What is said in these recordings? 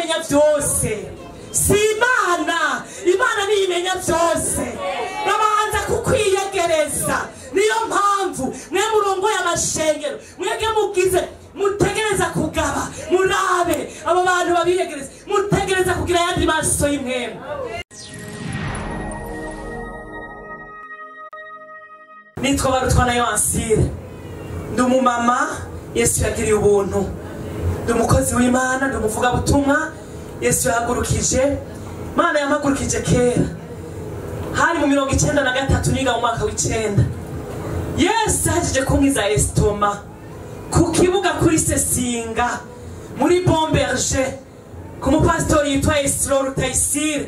imenya byose si imana imana niyo imenya byose babanza kukwiyegereza niyo mpamvu mwe murongoye amashengero mwebwe mugize mutegereza kugaba murabe abo bantu babiyegereza mutegereza kugira ayandi maso y'imwemu nitwa barutwa na yoansire ndi umumama yesu yagiriye ubuntu ndi umukozi w'imana ndi umuvugabutumwa yesu yahagurukije imana yampagurukije kera hari mu mirongo icyenda na gatatu niga mu mwaka w'icyenda yesu yahagije kumwiza esitoma ku kibuga kuri sesinga muri bomberge ku mupasitori yitwa esiro rutayisire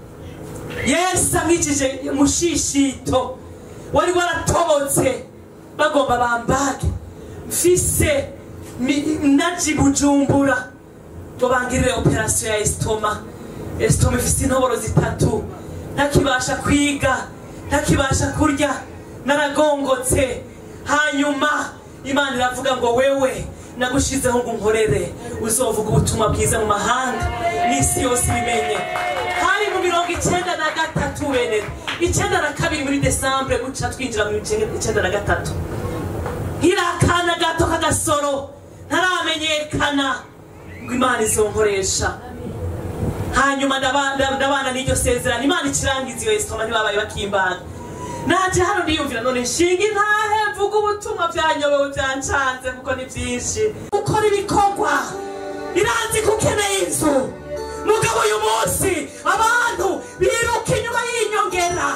yesu amwikije mushishito wari waratobotse bagomba bambage mfise mi- naji bujumbura ngo bangirire operasiyo ya esitoma esitoma ifise intoboro zitatu ntakibasha kwiga ntakibasha kurya naragongotse hanyuma imana iravuga ngo wewe nagushizeho ngo unkorere uzovuga ubutumwa bwiza mu mahanga n'isi yose ibimenye hari mu mirongo icyenda na gatatu bene icyenda na kabiri muri desambure guca twinjira mu icyenda na gatatu nkiri akana gato k'agasoro ntaramenyekana ngo imana izonkoresha hanyuma ndaba- ndaba- ndabana n'iryo sezerano imana ikirangiza iyo esitoma ntibabaye bakimbaga naje hano ndiyumvira none nshinga intahe mvuga ubutumwa byanyobewe byancanze kuko ni byinshi gukora ibikorwa iranzi ko ukeneye inzu mugabo uyu munsi abantu biruka inyuma y'inyongera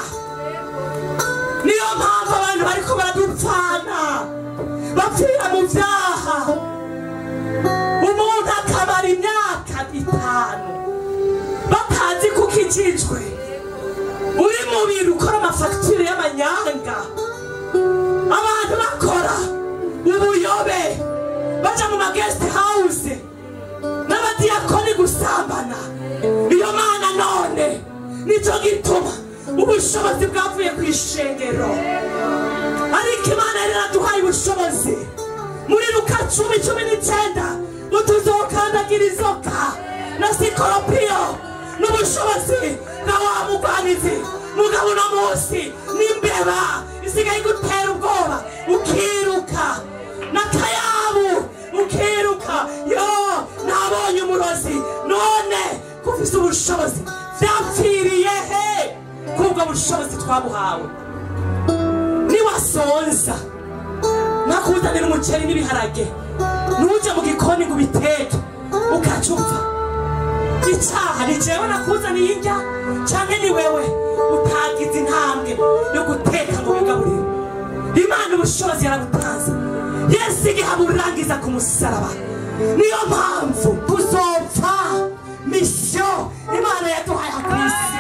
niyo mpamvu abantu bariko baradupfana bapfira mu byaha umuntu akabara imyaka itanu batazi ko ukijijwe uri mu bintu ukora amafagitire y'amanyanga abantu bakora ubuyobe baja mu magesite hawuze n'abadiyakoni gusambana iyo mana none nicyo gituma ubushobozi bwavuye ku ishengero ariko imana yari yaraduhaye ubushobozi muri luka cumi cumi n'icyenda utuzokandagira inzoka na sikoropiyo n'ubushobozi bwa wa mugwanizi mugabo uno munsi n'imbeba isigaye igutera ubwoba ukiruka n'akayabu ukiruka yo nabonye umurozi none kufise ubushobozi vyapfiriye he kubwo bushobozi twabuhawe niwasonza nakuzanira umuceri n'ibiharage ntuje mu gikoni ngo ubiteke ukaca upfa icyaha ni jewe nakuzaniye indya canke ni wewe utagize intambwe yo guteka ngo wigaburire imana ubushobozi yarabutanze yesu igihe aburangiza ku musaraba niyo mpamvu tuzopfa misiyo imana yaduhaye ku isi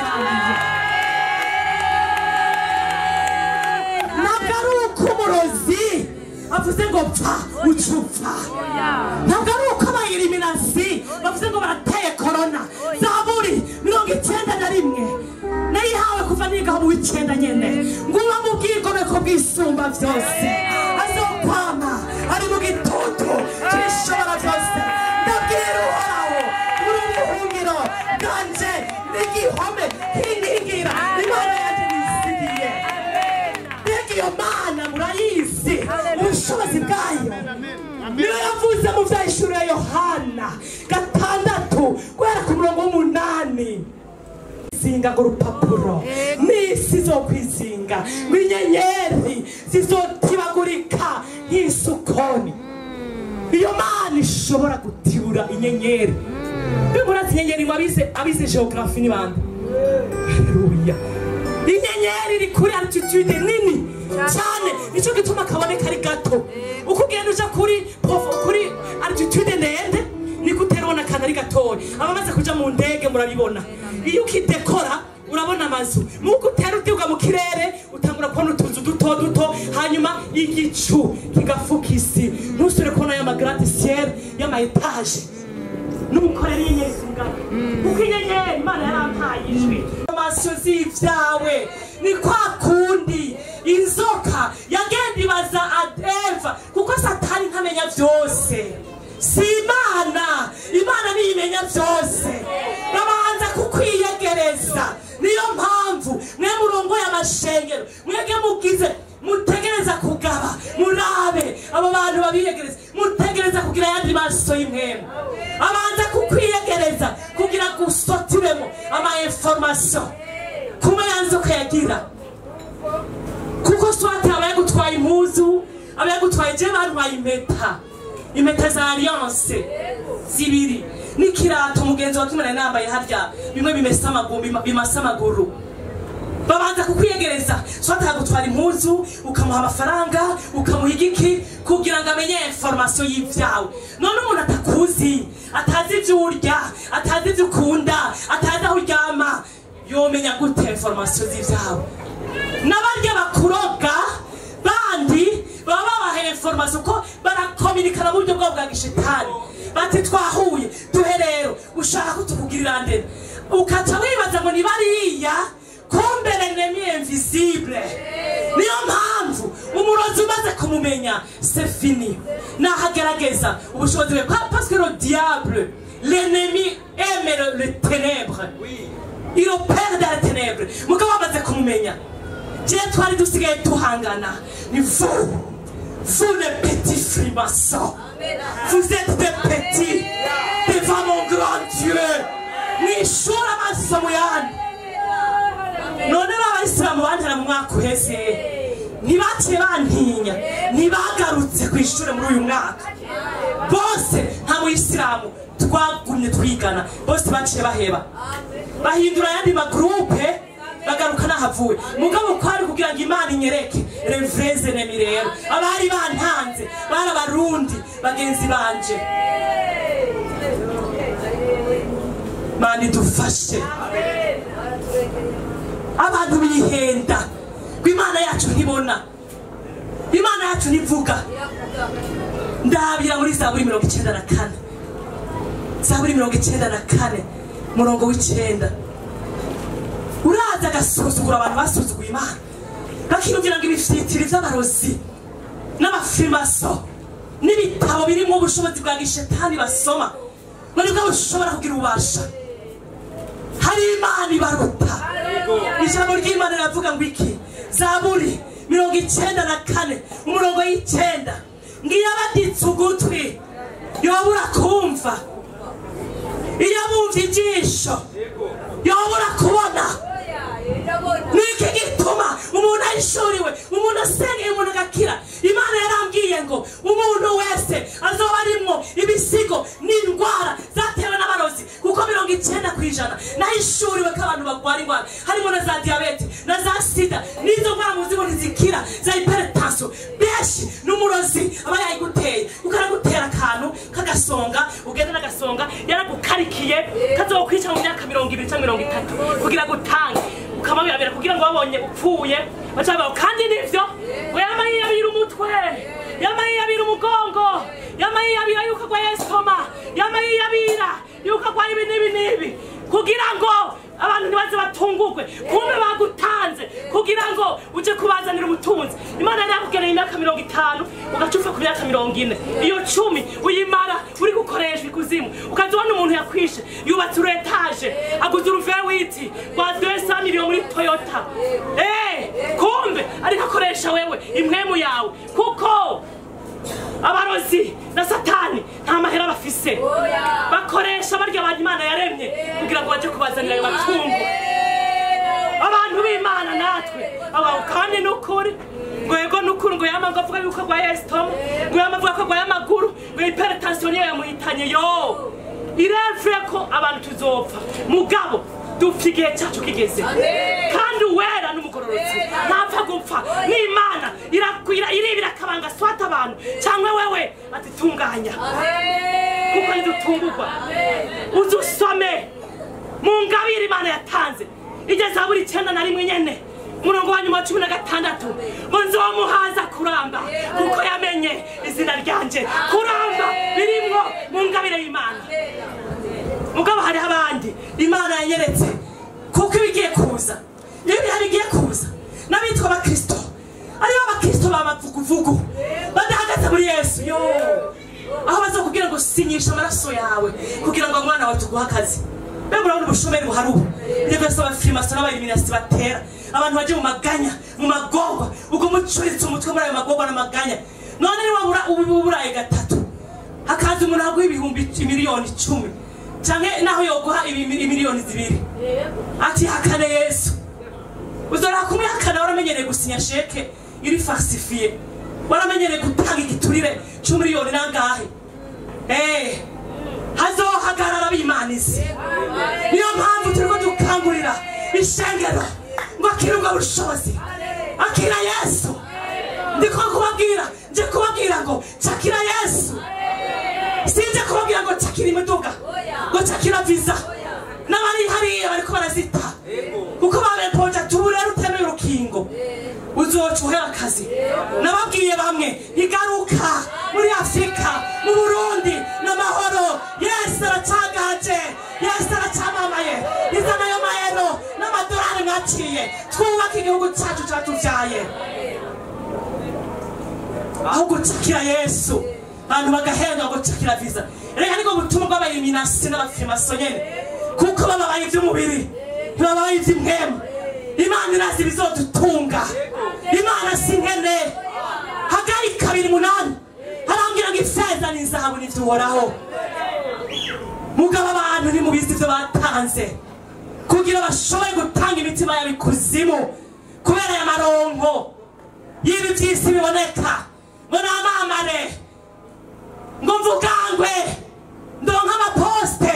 ntabwo ari uko umurozi avuze ngo pfa uca upfa ntabwo ari uko abayiriminasi bavuze ngo barateye korona zaburi mirongo icyenda na rimwe nayihawe kuva nigaho mu w'icyenda nyene ngo uba mu bwigomeko bw'isumba byose azokwama ari mu gitutu cy'ishobora byose ndabwira uhoraho muri ubuhungiro bwanje n'igihome kinkingira imana yanjye nisigiye mbega iyo mana murayizi ubushobozi bwayo niyo yavuze mu byahishuro ya yohana gatandatu guhera ku murongo w'umunani zinga ngo urupapuro n'isi zo kwizinga ngo inyenyeri zizotibagurika nk'isukoni iyo mana ishobora gutibura inyenyeri bimurazi inyenyeri ngo abize abize geografi ni bande haleluya inyenyeri iri kuri altitude nini cyane nicyo gituma kaboneka ari gato uko ugenda uja kuri profo- kuri altitude ndende niko utera ubona akantu ari gatoya abamaze kuja mu ndege murabibona iyo ukidekora urabona amazu muko utera uduga mu kirere utangura kubona utuzu duto duto hanyuma igicu kigafuka isi ntusubire kubona ya magrande ciel y'ama etage n'umukorera inyenyeri zingana kuko inyenyeri imana yarampaye ijwi amasiyo z'ibyawe ni kwa kundi inzoka yagenda ibaza eva kuko satani ntamenya byose si imana imana niyo imenya babimenya byose babanza kukwiyegereza niyo mpamvu mwe murongoye amashengero mwebwe mugize mutegereza kugaba murabe abo bantu babiyegereza mutegereza kugira ayandi maso y'imwemu abanza kukwiyegereza kugira ngo usotiremo ama information kuma yanze ukayagira kuko swate aba yagutwaye impuzu aba yagutwaye je bantwaye impeta impeta za alliance zibiri n'ikirato mugenzi wa kimwe nari nambaye harya bimwe bimesa amaguru bima- bimasa amaguru babanza kukwiyegereza swate akagutwara impuzu ukamuha amafaranga ukamuha igiki kugira ngo amenye information y'ivyawe none umuntu atakuzi atazi ivyo urya atazi ivyo ukunda atazi aho uryama yomenya gute information z'ivyawe n'abarya bakuroga bandi baba babahaye information ko barakominikana mu buryo bwabo bwa gishitani bati twahuye duhe rero ushaka ko tukugirira ndende ukaca wibaza ngo ni bariya kumbe l'ennemi invisible niyo mpamvu umurozi umaze kumumenya c'est fini nahagerageza ubushobozi bwe Kwa- parce que le diable l'ennemi aime le, le ténèbre il opère dans les ténèbres mugabo bamaze kumumenya jewe twari dusigaye tuhangana ni vous vous les petits frimaçons vous êtes des petits devant mon grand Dieu mwishura amaso muyandi none b'abayisilamu bantera mu mwaka uheze ntibaciye bantinya ntibagarutse ku ishuri muri uyu mwaka bose nta muyisilamu twagumye twigana bose baciye baheba bahindura ayandi magurupe bagaruka nahavuye mugabo kwari kugira ngo imana inyereke revreze nemi rero abari bantanze bari abarundi bagenzi banje mani dufashe abantu bihenda ngo imana yacu ntibona imana yacu ntivuga ndabira muri zaburi mirongo icyenda na kane zaburi mirongo icyenda na kane murongo w'icyenda uraza agasuzugura abantu basuzuguye imana bakiyumvira ngo ibifitiri by'abarozi n'amafirimaso n'ibitabo birimo ubushobozi bwa gishetani basoma ngo nibwo bushobora kugira ububasha hari imana ibaruta ijambo ry'imana riravuga ngo iki zaburi mirongo icyenda na kane umurongo y'icyenda ngiyo abaditse ugutwi yobura kumva iyo abumva ijisho yobura kubona niki gituma umuntu ahishuriwe umuntu asengeye umuntu agakira imana yarambwiye ngo umuntu wese azoba arimwo ibisigo n'indwara zatewe n'abarozi kuko mirongo icyenda ku ijana nahishuriwe ko abantu barwara indwara harimo na za diyabete na za sida n'izo ndwara muzi ngo ntizikira za hypertension benshi n'umurozi aba yayiguteye kuko aragutera akantu k'agasonga ugenda n'agasonga yaragukarikiye kazokwica mu myaka mirongo ibiri cyangwa mirongo itatu kugira ngo utange ukamabirabira kugira ngo babonye upfuye baca bavuga kandi nivyo ngo yama yiyabira umutwe yama yiyabira umugongo yama yiyabira yuko agwaye esitoma yama yiyabira yuko agwaye ibi n'ibi n'ibi kugira ngo abantu ntibaze batungurwe kumbe bagutanze kugira ngo uje kubazanira ubutunzi imana yari yakugeneye imyaka mirongo itanu ugaca upfa ku myaka mirongo ine iyo cumi uyimara uri gukoreshwa ikuzimu ukaza ubona umuntu yakwishe yubatse uretaje aguze uruvewiti rwa desa miliyoni muri toyota Eh, kumbe ariko akoresha wewe imwemu yawe kuko abarozi na satani nta mahera bafise bakoresha barya abantu imana yaremye kugira ngo baje kubazanira ayo matungo abantu b'imana natwe abaho kandi n'ukuri ngo yego n'ukuri ngo yama ngo avuga yuko agwaye esitomu ngo yama avuga ko agwaye amaguru ngo hypertension niyo yamuhitanye yo irevure ko abantu tuzopfa mugabo dupfa igihe cyacu kigeze kandi uwera n'umugororotsi ntapfa gupfa n'imana irakwira iribira akabanga swata abantu cyangwa wewe atitunganya kuko ntidutungurwa uze usome mu ngabire imana yatanze igeze buri icyenda na rimwe nyene umurongo wa nyuma wa cumi na gatandatu ngo nzomuhaza kuramba kuko yamenye izina ryanje kuramba birimwo mu ngabire y'imana mugabo hariho abandi imana yanyeretse kuko iba igiye kuza iyo ibihe bigiye kuza n'abitwa abakristo aribo abakristo b'amavuguvugu badahagaze muri yesu yo aho bazokubwira ngo sinyisha amaraso yawe kugira ngo umwana wawe tuguhe akazi mbe murabona ubushomeri buhari ubu ibyo byose abafirimaso n'abayiriminasi batera abantu baje mu maganya mu magorwa ubwo mucuritse umutwe muri ayo magorwa n'amaganya none niba uburaye gatatu hakaza umuntu aguha ibihumbi miliyoni icumi cyangwa naho yoguha imiliyoni zibiri ati hakane yesu uzora kumwihakana waramenyereye gusinya sheke iri falsifiye waramenyereye gutanga igiturire c'umiliyoni nangahe eh hazohagarara bimanize niyo mpamvu turiko dukangurira ishengero ngo akira ubwo bushobozi akira yesu ndiko kubabwira nje kubabwira ngo cakira yesu sinje kubabwira ngo cakira imiduga ngo cakira viza n'abari hariya bariko barazita kuko babempoje ati ubu rero utemeye urukingo uzoca uhera akazi nababwiye bamwe igaruka muri afurika mu burundi n'amahoro yesu aracagaje yesu aracamamaye izana ayo mahero n'amadolari mwaciye twubake igihugu cyacu cyatubyaye aho gucakira yesu abantu bagahenga ngo cakira viza reka niko butumwa bw'abayiminasi n'abafirimaso nyene kuko bababaye ivy'umubiri ntibabaye ivy'imwemu imana irazi ibizodutunga imana si nkene hagari kabiri munani harambwira ngo ifeza n'izahabu n'ivyuhoraho mugabo abantu ntimubizi ivyo batanze kugira bashobore gutanga imitima yabo ikuzimu kubera aya maronko y'ibi vy'isi biboneka ngo namamare ngo mvugangwe ndonka amaposite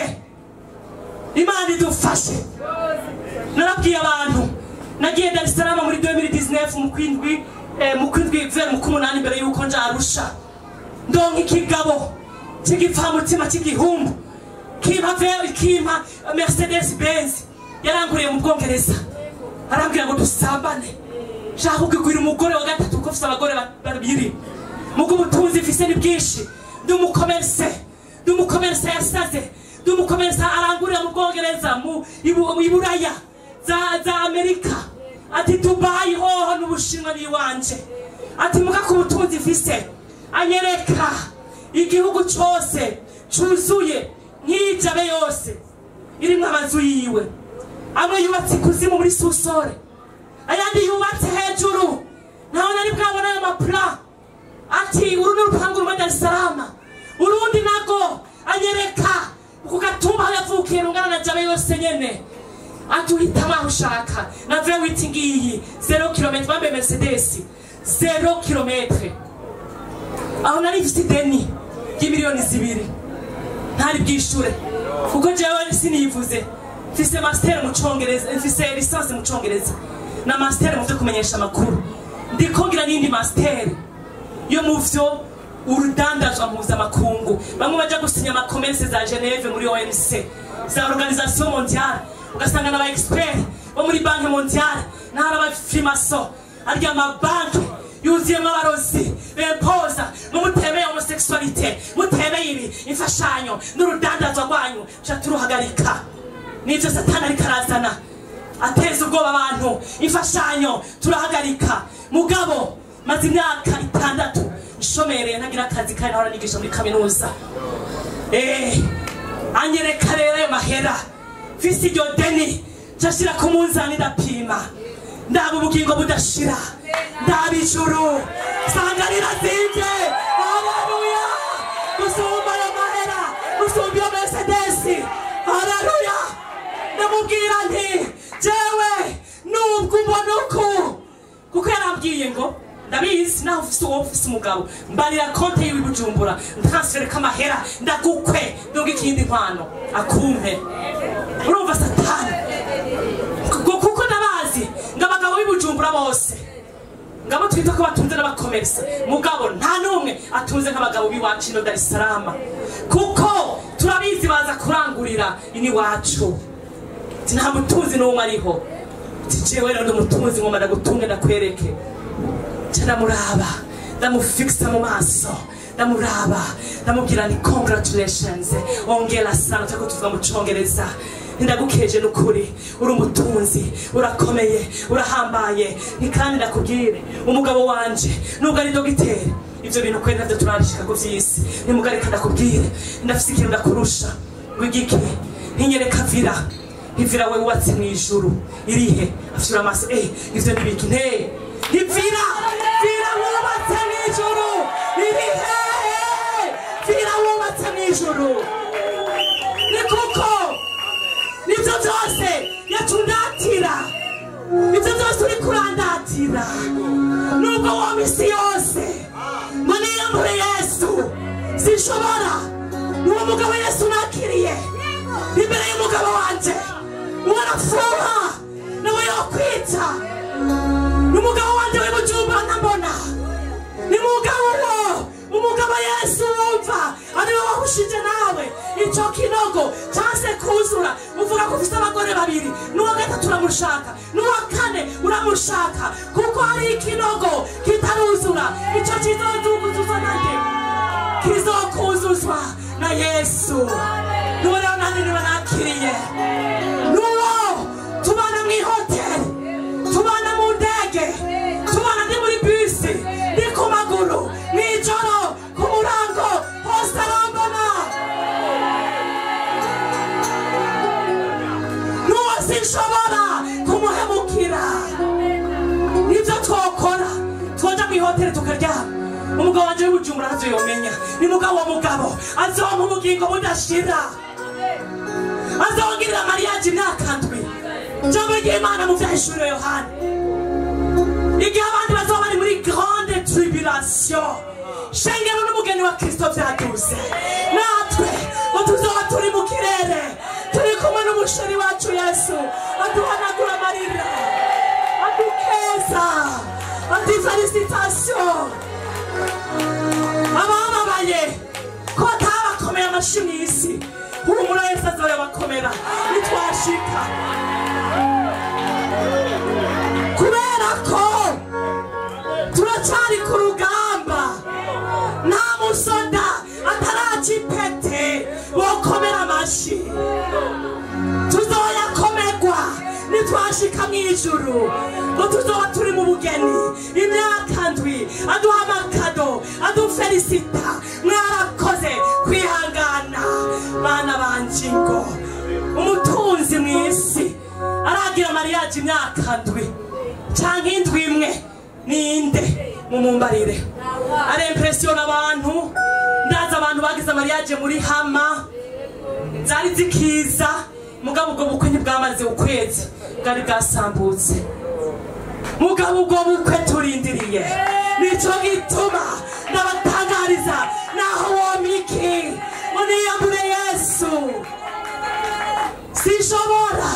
imana idufashe narabwiye abantu nagiye dar es salaam muri 2019 mu kwindwi eh, mu kwindwi vers mu kumunani mbere yuko nja arusha ndonka ikigabo cy'igipfamutima cy'igihumbu kimpa ve- kimpa mercedes benz yaranguriye mu bwongereza arambwira ngo dusambane shaka kugwira umugore wa gatatu kuko ufite abagore ba- babiri mugo ubutunzi mfise ni bwinshi ndi umukomerse ndi umukomerse yasaze ndi umukomerse arangurira mu bwongereza mu ibu- i buraya za, za amerika ati dubayi hoho n'ubushinwa ni iwanje ati muga ku butunzi mfise anyereka igihugu cose cuzuye nk'ijabe yose irimwo amazu yiwe amwe yubatse ikuzimu muri susore ayandi yubatse hejuru naho nari bwabona ayo mapula ati uru ni urupangu rumwe dar es salaam urundi nago anyereka ku gatumba aho yavukiye rungana na jabe yose nyene ati uhitamo aho ushaka na vewiti ngiyi zero kilometre bambaye mercedes zero kilometre aho nari mfite ideni ry'imiliyoni zibiri ntari bwishure kuko jewe siniyivuze mfise master mu congereza mfise lisansi mu congereza na master mu vyo kumenyesha amakuru ndikongera n'indi master yo mu vyo urudandazwa mpuzamakungu bamwe baja gusinya amakomerse za geneve muri omc za organisation mondiale ugasanga n'aba expert bo muri banki mondiale n'ahari abafrimaso arya amabanki yuzuyemo abarozi bempoza ngo mutemeye homosexualité mutemeye ibi imfashanyo n'urudandazwa rwanyu ca turuhagarika nivyo satani ariko arazana ateza ubwoba abantu imfashanyo turahagarika mugabo maze imyaka itandatu nshomereye ntagira akazi kandi nahora nigisha muri kaminuza Eh, anyereka rero ayo mahera mfise iryo deni nshashira ku munzani ndapima ndaba ubugingo budashira ndaba ijuru sanga rirazimvye haleluya gusumba ayo mahera gusumba iyo mercedesi haleluya ndamubwira nti jewe nubwo umbona uku kuko yarambwiye ngo ndabizi naho ufise uwo ufise umugabo mbarira konte yiwe i bujumbura ntransfere k'amahera ndagukwe ndunga ikindi nkwano akumpe urumva satani Ku- kuko ndabazi ngo abagabo b'i bujumbura bose ngabo twita ko batunze n'abakomerisa mugabo nta n'umwe atunze nk'abagabo b'iwacu ino dar es salaam kuko turabizi baza kurangurira ini wacu Ati, nta mutunzi n'umwe ariho Ati, jewe rero ndi umutunzi ngomba ndagutunge ndakwereke nca ndamuraba ndamufikisa mu maso ndamuraba ndamubwira ni congratulations ongera sana turiko tuvuga mu congereza ndagukeje n'ukuri uri umutunzi urakomeye urahambaye ni kandi ndakubwire umugabo wanje nubwo ari dogiteri ivyo bintu kweri navyo turabishika ku vy'isi nimugareka ndakubwire ndafise ikintu ndakurusha ngo igiki ntinyereka vira ivira we wubatse mw'ijuru irihe afyura amaso eh ivyo ni ibiki nte ivira vira wubatse mw'ijuru irihe vira wubatse mw'ijuru ni kuko nivyo vyose yatundatira ivyo vyose uri kurandatira nubwo wo misi yose ngo niyambure yesu sinshobora uwo mugabo yesu nakiriye imbere y'umugabo wanje uwo arafuha nawe yokwita n'umugabo wanje w'ibujumba nambona ni mugabo wo umugabo yesu wumva ariwe wahushije nawe ico kinogo case kuzura uvuga ko ufise abagore babiri n'uwa gatatu uramushaka n'uwa kane uramushaka kuko hari ikinogo kitaruzura ico kizozunguzuzwa nande kizokuzuzwa na yesu nuwo rero nani niwe nakiriye nuwo tubana mw'ihoteli tubana mu ndege tubana ndi muri bisi ndi ku maguru mw'ijoro ku murango hose arambona n'uwo sinshobora kumuhemukira nibyo twokora twoja mw'ihoteli tukaryama umugabo wanje w'ibujumbura ntavyo yomenya ni mugabo wa mugabo azompa ubugingo budashira azongirira mariyaje imyaka ndwi jambo ry'imana mu vyahishuriwe yohana igihe abandi bazoba bari muri grande tribulation shengero n'umugeni wa kristo vyaduze natwe ngo tuzoba turi mu kirere turi kumwe n'umusheri wacu yesu aduhanagura amarira adukeza ati felicitation abababaye ko batabakomeye amashi mw'isi humura yesu azoyabakomera nitwashika kubera ko turacari ku rugamba nta musoda ataraca ipete bokomera amashi tuzoyakomerwa nitwashika mw'ijuru ngo tuzoba turi mu bugeni imyaka ndwi aduha amakado adufelisita mwarakoze kwihangana bana banje ngo umutunzi mw'isi aragira mariyaje imyaka ndwi canke indwi imwe ninde mumumbarire arempresiyona abantu ndazi abantu bagize mariyaje muri hama zari zikiza mugabo ubwo bukwe ntibwamaze ukwezi bwari bwasambutse mugabo ubwo bukwe turindiriye nico gituma ndabatangariza naho womiki ngo niyambure yesu sinshobora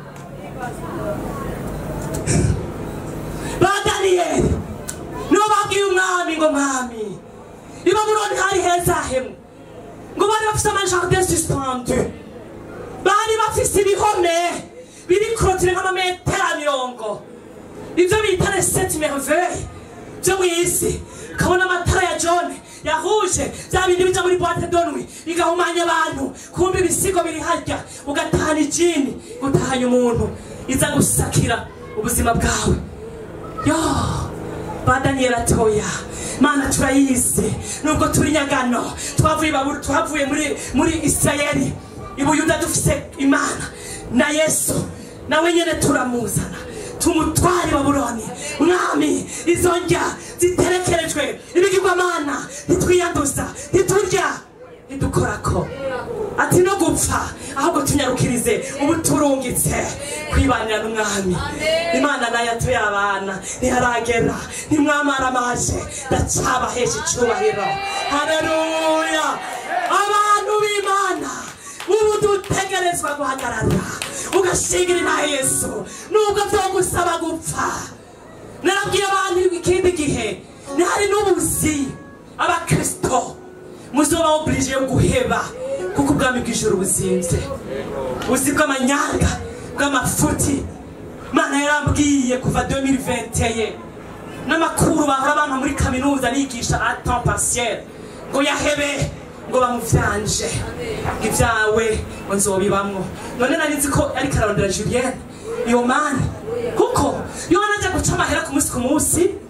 ba daniyeli nibo babwiye umwami ngo mwami i babuloni hari heza hemwe ngo bari bafise amajardin suspendu bari bafise ibihome biri korotire nk'amametero mirongo ivyo bita les sept merveilles vyo mw'isi kabona amatara ya john yahuje vya bindi bija muri boite de nuit bigahumanya abantu kumva ibisigo biri harya ugatahana ijini gutahanya umuntu iza gusakira ubuzima bwawe yo ba daniyeli atoya mana turayizi nubwo turi nyagano twavuye baburu twavuye muri muri isirayeli ibuyuda dufise imana na yesu nawe nyene turamuzana tumutware babuloni mwami izo ndya ziterekerejwe ibigirwamana ntitwiyanduza ntiturya ntidukorako ati no gupfa ahubwo tunyarukirize ubu turungitse kwibanira n'umwami imana nayo atuye abana ntiharagera ntimwamara amaje ndacabahesha icubahiro hareruya abantu b'imana ubu dutegerezwa guhagarara ugashingirira yesu nubwo vyogusaba gupfa narabwiye abantu ikindi gihe ntihari n'ubuzi abakristo muzoba oblige yo guheba kuko ubwami bw'ijuru buzimvye ubuzi bw'amanyanga bw'amafuti mana yarambwiye kuva 2021 n'amakuru bahora bampa muri kaminuza nigisha a temps partiel ngo yahebe ngo bamuvyanje ngo ivyawe ngo nzobibamwo none nari nzi ko ariko ararondera julienne iyo mani kuko iyo wanaja guca amahera ku munsi ku munsi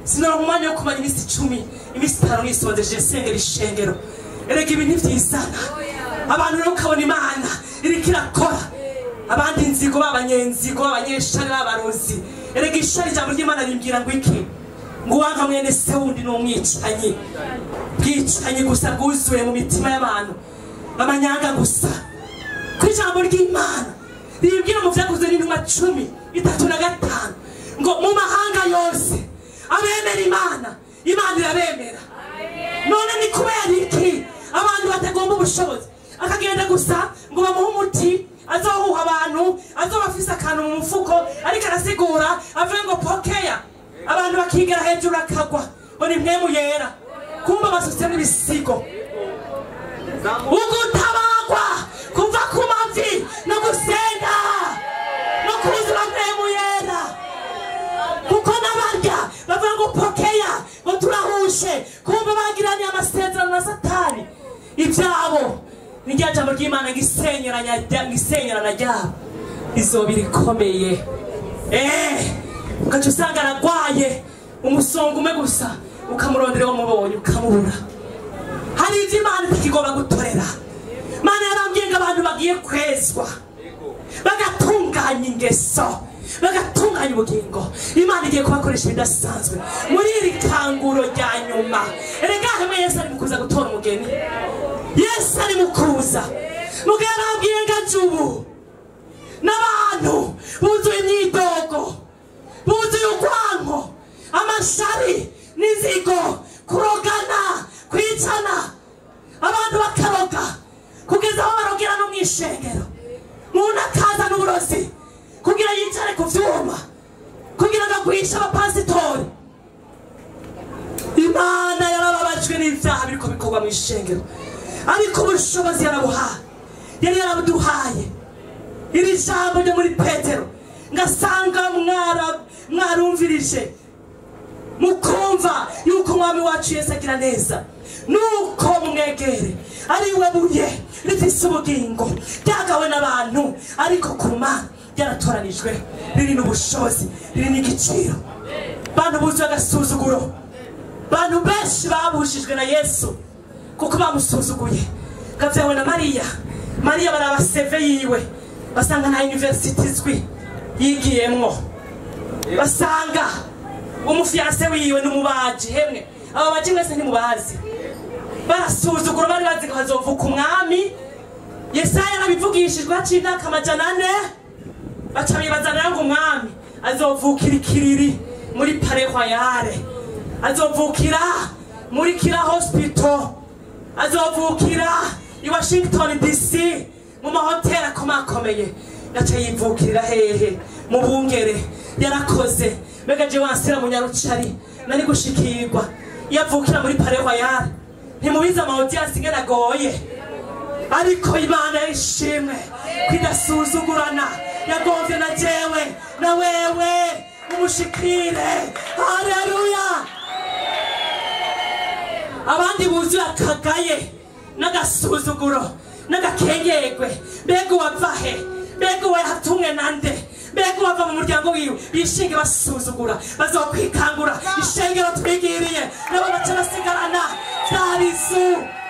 sinoronka umwanya wo kumara iminsi icumi iminsi itanu nisondeje sengera ishengero erega ibi ntivyizana abantu rero ukabona imana iriko irakora abandi inzigo b'abanyenzigo b'abanyeshari b'abarozi erega ishari ijambo ry'imana rimbwira ngo iki ngo uwanga mwene se wundi ni umwicanyi bwicanyi gusa bwuzuye mu mitima y'abantu b'amanyanga gusa ku ijambo ry'imana ribwira mu vyakozwe n'intumwa cumi itatu na gatanu ngo mu mahanga yose abemera imana imana irabemera none ni kubera iki abantu batagomba ubushobozi akagenda gusa ngo bamuhe umuti azohuha abantu azoba afise akantu mu mufuko ariko arasigura avuge ngo pokeya abantu bakigera hejuru akagwa ngo ni mpemu yera kumva basutse n'ibisigo ugutabagwa kuva ku mavi no gusenga no kuzura mpemu yera kuko n'abarya bavuga ngo pokeya ngo turahushe kumva bagiraniye amasezerano na satani ibyabo ni rya jambo ry'imana ngo isenyeranya rya- ngo isenyerana ryabo izoba irikomeye eh ugaca usanga aragwaye umusonga umwe gusa ukamurondera uwo mubonye ukamubura hari ibyo imana itakigomba gutorera imana yarambwiye ngo abantu bagiye kwezwa bagatunganya ingeso bagatunganya ubugingo imana igiye kubakoresha ibidasanzwe muri iri kanguro rya nyuma erega hamwe yesu ari mu kuza gutora umugeni yesu ari mu kuza mugabo yarambwiye ngo aje ubu n'abantu buzuye imyidogo buzuye urwanko amashari n'izigo kurogana kwicana abantu bakaroga kugeza aho barogera no mu ishengero umuntu akaza n'uburozi kugira yicare ku vyuma kugira ngo agwishe abapasitori imana yarababajwe n'ivyaha biriko bikorwa mu ishengero ariko ubushobozi yarabuhaye yari yarabuduhaye iri jambo ryo muri petero ngasanga mwara- mwarumvirije mukumva yuko umwami wacu yesu agira neza nuko mwegere ari we buye rifise ubugingo ryagawe n'abantu ariko ku mana ryaratoranijwe riri n'ubushobozi riri n'igiciro bantu buzuye agasuzuguro bantu benshi babushijwe na yesu kuko bamusuzuguye gavyawe na mariya mariya baraba seve yiwe basanga nta university izwi yigiyemwo basanga umufiyanse wiwe n'umubaji hemwe aba baji mwese ntimubazi barasuzugura bari bazi ko hazovuka umwami yesaya yarabivugishijwe haciye imyaka amajana ane baca bibazanira ngo umwami azovukira ikiriri muri pare royale azovukira muri kira hospital azovukira i washington dc mu mahoteli akomakomeye yaca yivukirira hehe mu bungere yarakoze mbega je wansira mu nyarucari nari gushikirwa yavukira muri pare royale ntimubizi amahoteli ingene agoye ariko imana yishimwe kwidasuzugurana yagomvye na jewe na wewe umushikire haleluya abandi buzuye akagaye n'agasuzuguro n'agakengegwe mbega uwava he mbega uwo yatumwe nande mbega uwava mu muryango wiwe bishinge basuzugura bazokwikangura ishengero twigiriye nabo baca basigarana vyarizu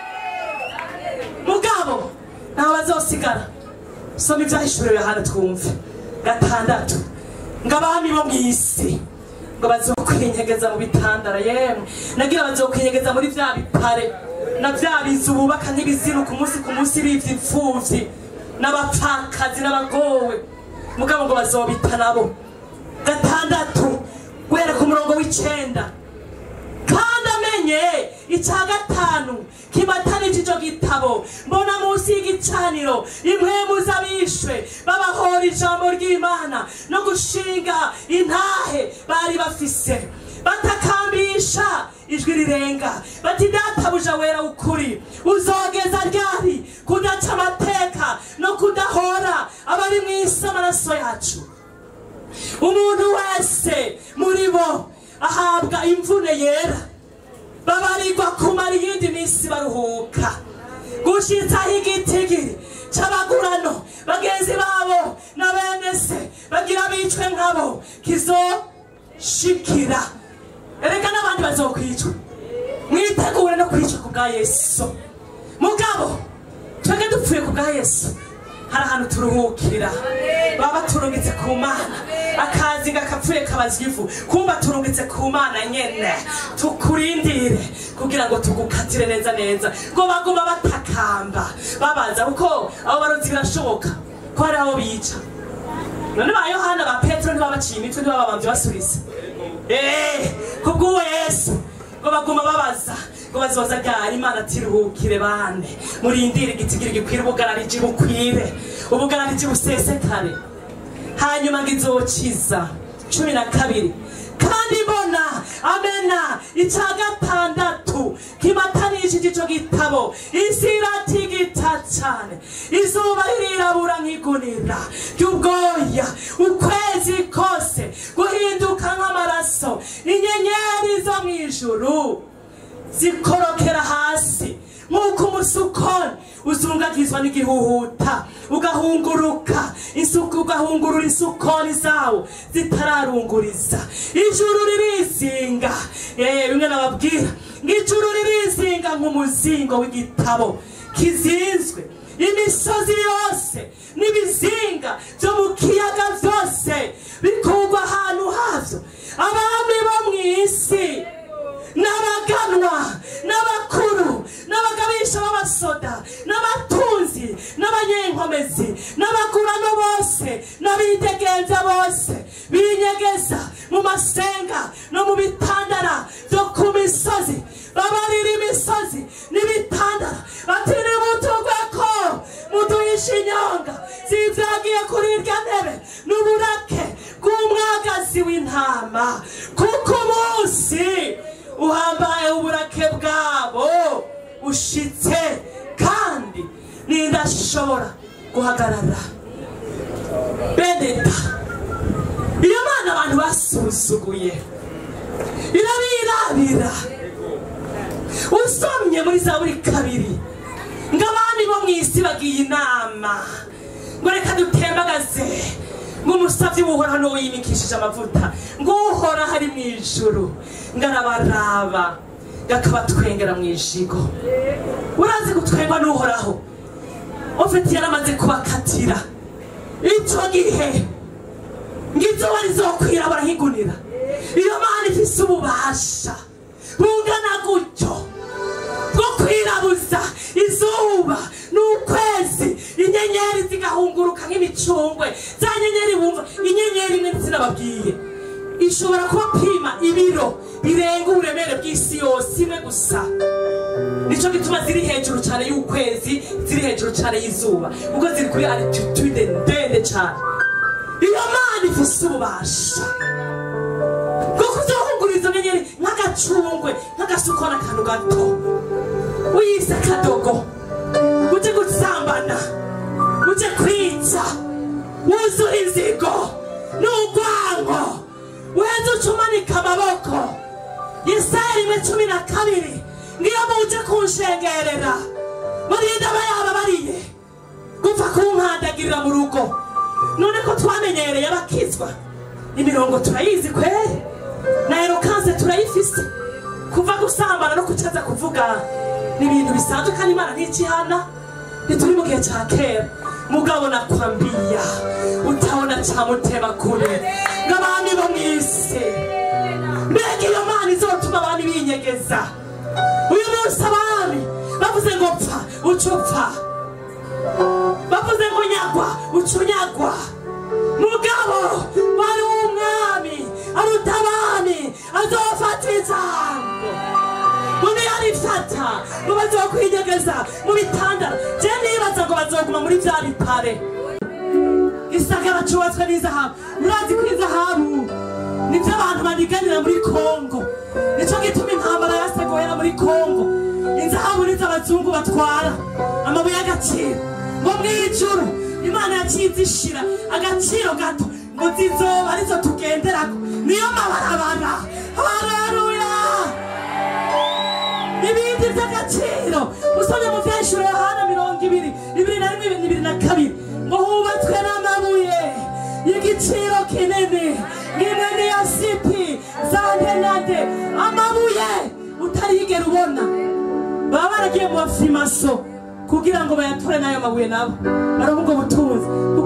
mugabo ntaho bazosigara soma ivyahishuriwe hano twumve gatandatu ngo abami bo mw'isi ngo bazokwinyegeza mu bitandara yemwe nagira bazokwinyegeza muri vya bipare na vya bizu bubaka nk'ibizinu ku munsi ku munsi bivya imfuvyi n'abapfakazi n'abagowe mugabo ngo bazobita nabo gatandatu guhera ku murongo w'icenda kandi amenye icya gatanu kibatanije ico gitabo mbona munsi y'igicaniro impwemu z'abishwe babahora ijambo ry'imana no gushinga intahe bari bafise batakambisha ijwi rirenga bati databuja wera ukuri uzogeza ryari kudaca amateka no kudahora abari mu isi amaraso yacu umuntu wese muri bo ahabwa imvune yera babarirwa kumara iyindi minsi baruhuka gushitsaho igitigiri c'abagurano bagenzi babo na bene se bagira bicwe nkabo kizoshikira ereka turuhukira baba baturungitse ku mana akazi gakapfuye kabazwa ivu kumba turungitse ku mana nyene tukurindire kugira ngo tugukatire neza neza ngo baguma batakamba babaza kuko abo barozi birashoboka ko hari abo bica none ba yohana ba petero ntibabaciye imitwe ntibababambye basubiza Eh, kubw'uwo yesu ngo baguma babaza ngo bazoza ryari imana tiruhukire bane murindire igitigiri gikwira ubugarariji bukwire ubugarariji busesekare hanyuma ngo izokiza cumi na kabiri kandi mbona amena icya gatandatu kimatanishije ico gitabo isi iratigita cane izuba ririrabura nk'igunira ry'ubwoya ukwezi kose guhinduka nk'amaraso inyenyeri zo mw'ijuru zikorokera hasi nk'uko umusukoni uzungagizwa n'igihuhuta ugahunguruka isuku ugahungurura isukoni zawo zitararunguriza ijuru ririzinga Eh, bimwe nababwira ngo ijuru ririzinga nk'umuzingo w'igitabo kizinzwe imisozi yose n'ibizinga byo mu kiyaga byose bikurwa ahantu havyo abami bo mu isi n'abaganwa n'abakuru n'abagabisha b'abasoda n'abatunzi n'abanyenkomezi n'abagurano bose n'abidegenza bose binyegeza mu masenga no mu bitandara byo ku misozi babarira imisozi n'ibitandara bati nimutugwe ko muduhisha inyonga zivyagiye kuri irya ntebe n'uburake bw'umwagazi w'intama kuko umunsi uhambaye uburake bwabo ushitse kandi nindashobora guhagarara beneta iyo mana abantu basuzuguye irabirabira usomye muri zaburi kabiri ngo abandi bo mu isi bagiye inama ngo reka dutembagaze ngo umusavyi w'uhoraho n'uwo yimikishije amavuta ngo uhoraho ari mu ijuru ngo arabaraba ngo akabatwengera mu ijigo urazi gutwengwa n'uhoraho ufite yaramaze kubakatira ico gihe ngo izuba rizokwirabura nk'igunira iyo mana ifise ububasha bungana gutyo bwo kwirabuza izuba n'ukwezi inyenyeri zigahunguruka nk'imicungwe za nyenyeri bumva inyenyeri imwe sinababwiye ishobora kubapima ibiro birenga uburemere bw'isi yose imwe gusa nicyo gituma ziri hejuru cyane y'ukwezi ziri hejuru cyane y'izuba kuko ziri kuri altitude ndende cyane iyo mana ifise ububasha bwo kuzohungura izo nyenyeri nk'agacungwe nk'agasukona akantu gato wiyise akadogo uje gusambana uje kwica wuzura inzigo n'urwango weza ucumanika amaboko yesaya rimwe cumi na kabiri ngiyo muje kunshengerera murinde aba yababariye gupfa kunkandagirira mu rugo none ko twamenyereye abakizwa imirongo turayizi kweri na erokanse turayifise kuva gusambana no kucaza kuvuga ni ibintu bisanzwe kandi imana ntikihana ntituri mu gihe cya kera mugabo nakwambiya utabona cyamutema kure ng'abami bo mu isi mbega iyo mana izotuma abami binyegeza uyu munsi abami bavuze ngo pfa uca upfa bavuze ngo nyagwa uca unyagwa mugabo wari umwami aruta abami azofata ijambo undi yarifata ngo bazokwinyegeza mu bitandara je nibaza ngo bazoguma muri vya bitare gisagara cubatswe n'izahabu murazi ko izahabu nivyo abantu baniganira muri kongo nico gituma intambara yasegohera muri kongo inzahabu nizo abazungu batwara amabuye y'agaciro ngo mw'ijuru imana yaciye izishira agaciro gato ngo zizoba arizo tugenderako niyo mabarabara haleluya ibindi by'agaciro usomye mu vyeshuro yohana mirongo ibiri ibiri na rimwe ibiri na kabiri ngo hubatswe n'amabuye y'igiciro kinini nk'imwe niya sipi za ndenade amabuye utarigera ubona baba baragiye mu bafimaso kugira ngo bayatore n'ayo mabuye nabo baronke ubwo butunzi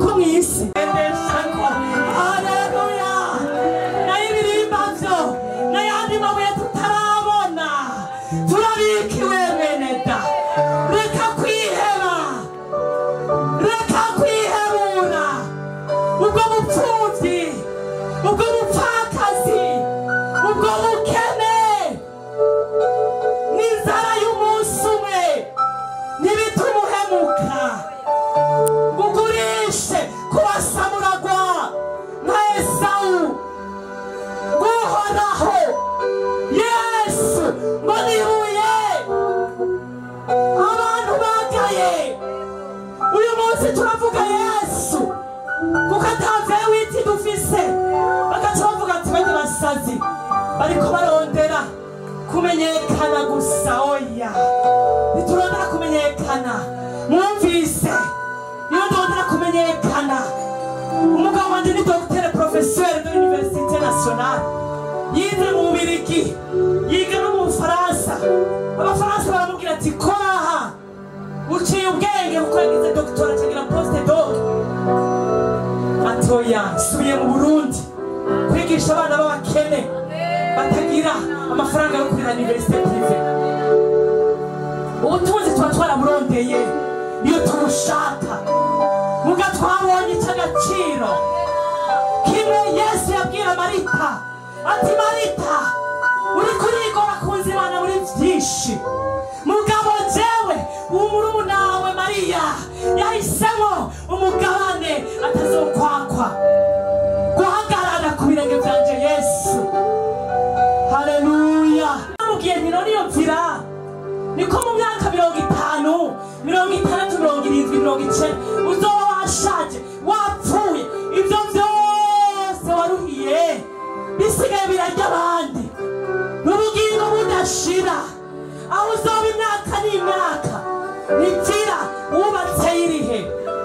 kumenyekana gusa oya ntiturondera kumenyekana mwumvise niyo ndondera kumenyekana umugabo wanje ni dogiteri porofeseri de l'université nationale yize mu bubirigi yiga no mu bufaransa abafaransa baramubwira ati koraha uciye ubwenge kuko yagize dogitora acagira poste dog atoya subiye mu burundi kwigisha abana b'abakene batagira amafaranga yo kurira universite prive ubutunzi tuba twaraburondeye niyo tubushaka muga twabonye icy'agaciro kimwe yesu yabwira marita ati marita uri kurigora kunza imana muri byinshi mugabo jewe umurunawe mariya yahisemo umugabane atazokwakwa guhagarara ku birenge byanje yesu haleluya namubwiye nti none iyo nzira niko mu myaka mirongo itanu mirongo itandatu mirongo irindwi mirongo icenda uzoba washaje wapfuye ibyo byose waruhiye bisigaye birarya abandi n'ubugingo budashira aho uzoba imyaka n'imyaka ntigira wubatse irihe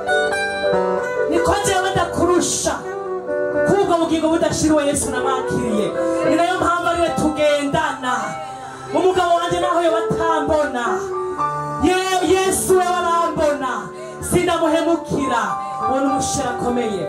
niko jewe ndakurusha kubwo bugingo budashiriwe yesu namwakiriye ni nayo mpamvu ariwe tugendana umugabo wanjye naho yo batambona Ye- yesu we barambona sinamuhemukira ubona umushera akomeye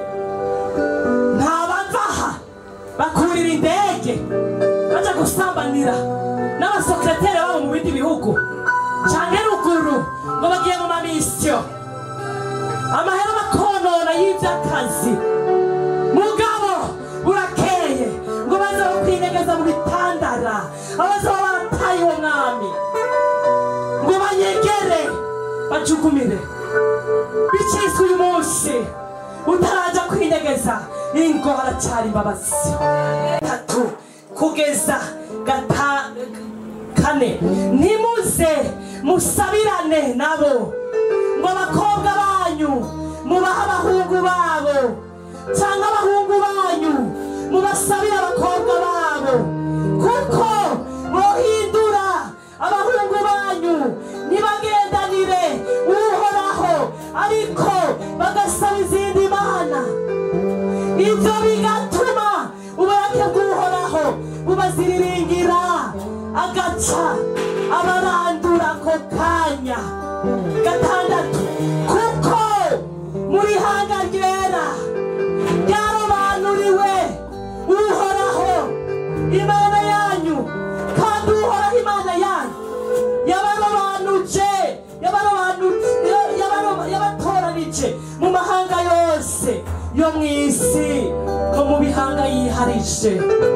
ntabavaha bakurira indege baja gusambanira n'abasekreteri babo mu bindi bihugu canke ruguru ngo bagiye mu mamisiyo amahera bakonona y'ivy'akazi mugabo burakeye ngo baze bakwinyegeza mu bitandara abazoba barataye uwo mwami ngo banyegere bacugumire bicizwe uyu munsi utaraja kwinyegeza ingo haracyari imbabazi tatu kugeza gata kane ntimuze musabirane nabo ngo abakobwa banyu mubahe abahungu babo cyangwa abahungu banyu mubasabire abakobwa babo kuko bohindura abahungu banyu ntibagendanire uhoraho ariko bagasaba izindi mana ibyo bigatuma uburake bw'uhoraho bubaziriringira agaca abarandura ako kanya gatandatu kuko muri hanga ryera ryarobanuriwe uhoraho imana yanyu kandi uhoraho imana yanyu yabarobanuje yabarobanuje yabaro- yabatoranije mu mahanga yose yo mu isi no mu bihanga yiharije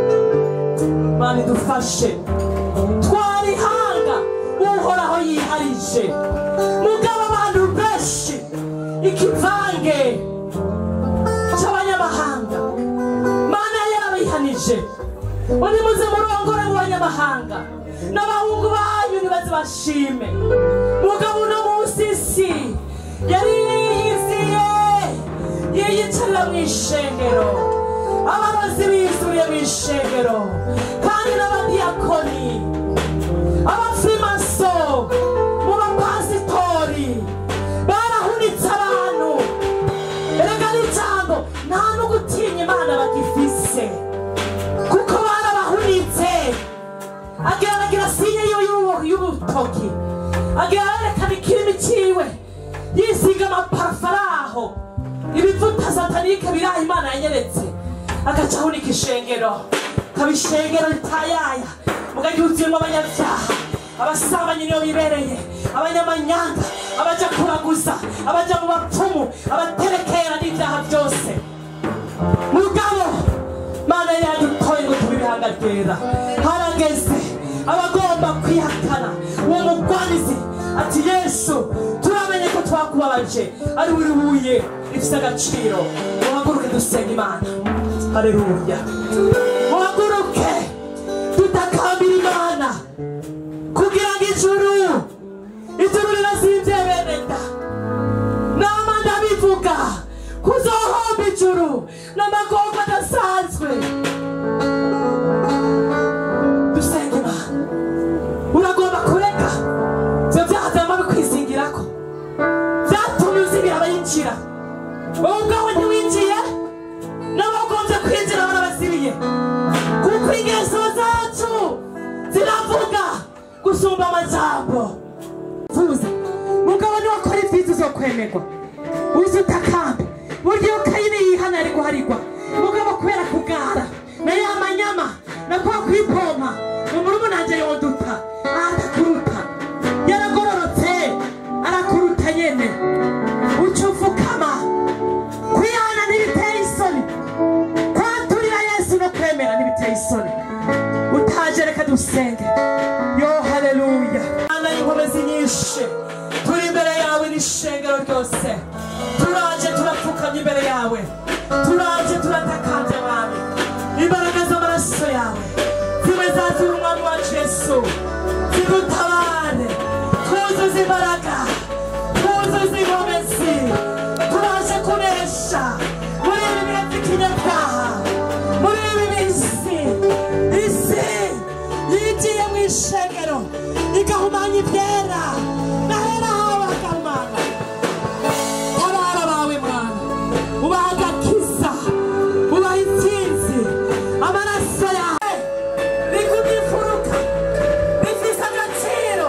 mana idufashe twarihanga uhoraho yiharije mugabo abantu benshi ikivange cy'abanyamahanga mana yarabihanije undi muze murongore mu banyamahanga n'abahungu banyu nibaze bashime mugabo uno munsi isi yari yiyiziye yiyicarira mu ishengero abarozi bizuriye mu ishengero kandi n'abadiyakoni abafrimaso mu bapasitori barahunitse abantu erega n'ijambo nta no gutinya imana bagifise kuko barabahunitse agira aragira sinye y'ubu- y'ubutoki agira arerekana ikirimi ciwe yisiga amaparafaraho ibivuta satanike biraha imana yanyeretse agaca ahunika ishengero kaba ishengero ritayaya mugahuzuyemo abanyabyaha abasambanyi niyo bibereye abanyamanyanga abaja kuraguza abaja mu bapfumu abaterekera n'ibyaha byose mugabo mana yadutoye ngo tube ibihanga ryera harageze abagomba kwihakana uwo mugwanizi ati yesu turamenye ko twakubabaje ari buri buye rifite agaciro muhaguruke dusenga imana haleluya muhaguruke tutakambira imana kugira ngo ijuru ijuru rirazinze bene da nama ndabivuga kuzohomba ijuru n'amagomba adasanzwe dusenga imana wowe ubwawe ntiwinjiye n'abagombye kwinjira barabasibiye kuko ingeso zacu ziravuga gusumba amajambo vuza mugabo niwakora ibyiza uzokwemerwa uzi utakambe burya iyo kayini yihana ari guharigwa mugabo kubera kugara na ya manyama na kwa kwipompa mu murumunanje yoduta atakuruta yaragororotse arakuruta nyene uca ufukama kwihana ntibiteye isoni kwaturira yesu no kwemera ntibiteye isoni utaje reka dusenge yo haleluya mana y'inkomezi nyinshi turi imbere yawe n'ishengero ryose turaje turapfukamye imbere yawe turaje turatakambye mwami imbaraga z'amaraso yawe zibe zazura umwami wacu yesu zidutabare twuzuze imbaraga twuzuze inkomezi turaje kunesha muri ibi bihe by'ikinyabyaha muri ibi bisi isi yigiye mu ishengero igahumanya ibyera nahera hawe hagahumana tabara bawe mwana ubaha agakiza ubaha intsinzi amaraso yawe rigumye imfuruka rifise agaciro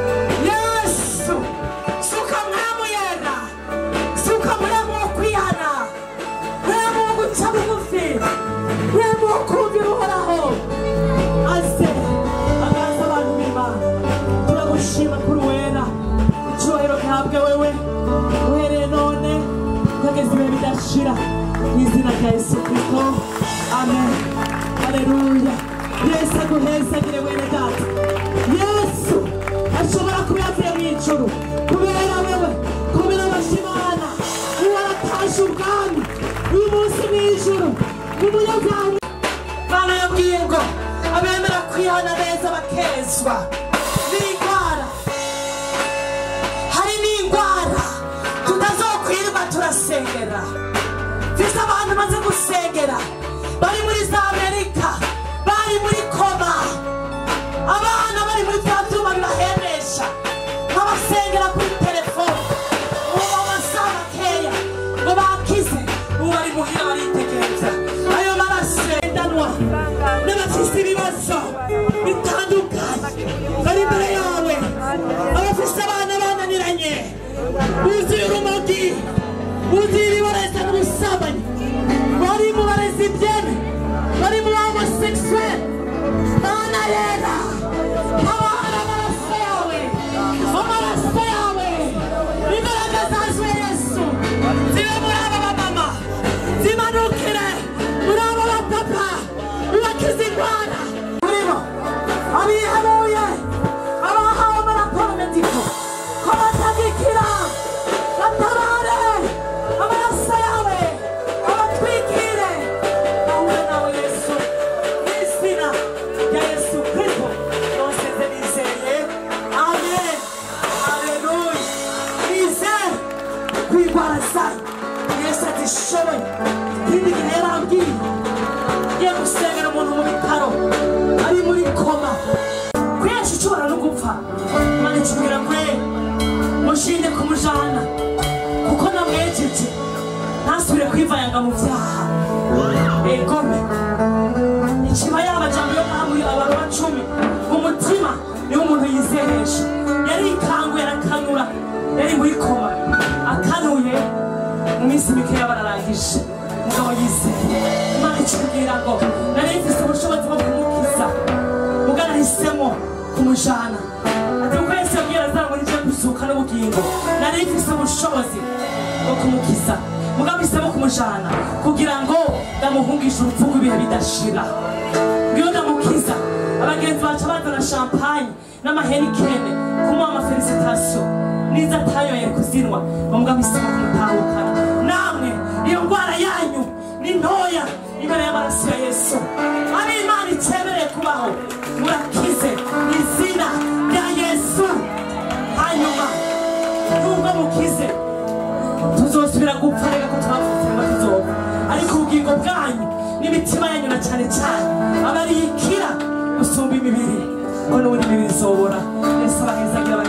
yesu suka mwamu yera suka muramu wo kwihana muramu wo guca bugufi muramu wo kumvira uhoraho aze agaza abantu b'imana turagushima kuri wera icyubahiro gihabwe wewe uhereye none ukageza ibihe bidashira mu izina rya yesu kristo amen haleluya yesu aguhezagire wene data yesu ashobora kuba yavuye mu ijuru kubera wewe kubera abashimana uwo aratashe ubwami uyu munsi mu ijuru umunyabyaha mana yabwiye ngo abemera kwihana neza bakezwa n'indwara hari n'indwara tutazokwirirwa turasengera mfise abantu maze gusengera bari muri za amerika bari muri koma abana bari muri bya byuma bibahemesha nkabasengera kuri telefone ubu amasaha makeya ngo bakize ubu bari muhira baritegereza ayo maraso yendanwa n'abafise ibibazo bitandukanye bari imbere yawe abafise abana bananiranye buzuye urumogi buzuye ibibareza n'ubusambanyi bari mu barezi ibyene bari mu homosexuel mana yera tabara amaraso yawe amaraso yawe imbaraga zazuye yesu zibe muri aba bamama zimanukire muri aba bapapa ubakize indwara muri bo abihanuye abahawe amaraporo mediko ko batagikira batabare amaraso yawe abatwikire bahure nawe yesu mu izina rya yesu kristo nonseze nizeye amen aleluya nizere kwigwara zanyu yesu atishoboye ikindi gihe yarambwiye ngiye gusengera umuntu mu bitaro ari muri koma kwinshi ushobora no gupfa imana ikibwira ngo "Eh, mushinde kumujana kuko namwejeje ntasubire kwivayanga mu byaha egome ikiba yabajambo yo muri abantu bacumi mu mutima niwo umuntu yizeresha yarikanguye arakanura yari muri koma akanuye mu minsi mikeya bararangije mugabo yizeye imana ikibwira ngo nari mfise ubushobozi bwo kumukiza mugana ahisemo kumujana ati kuko yesu yabwira azaba muri je gusuka n'ubugingo nari mfise ubushobozi bwo kumukiza mugabo mpisemo kumujana kugira ngo ndamuhungishe urupfu rw'ibihe bidashira ngiyo ndamukiza abagenzi baca bazana champagne n'amahenikene kumuha amafelisitasiyo niza atayoye kuzinwa bamugabo mpisemo kumutahukana namwe iyo ndwara yanyu ni ntoya imbere y'amaraso ya yesu ari imana icyemereye kubaho murakize izina rya yesu hanyuma nubwo mukize tuzosubira gupfa reka ko twavutse ngo tuzopfa ariko ubugingo bwanyu n'imitima yanyu na cyane cyane aba ari ikira gusumba imibiri ko n'ubundi imibiri izobora yesu abahezagira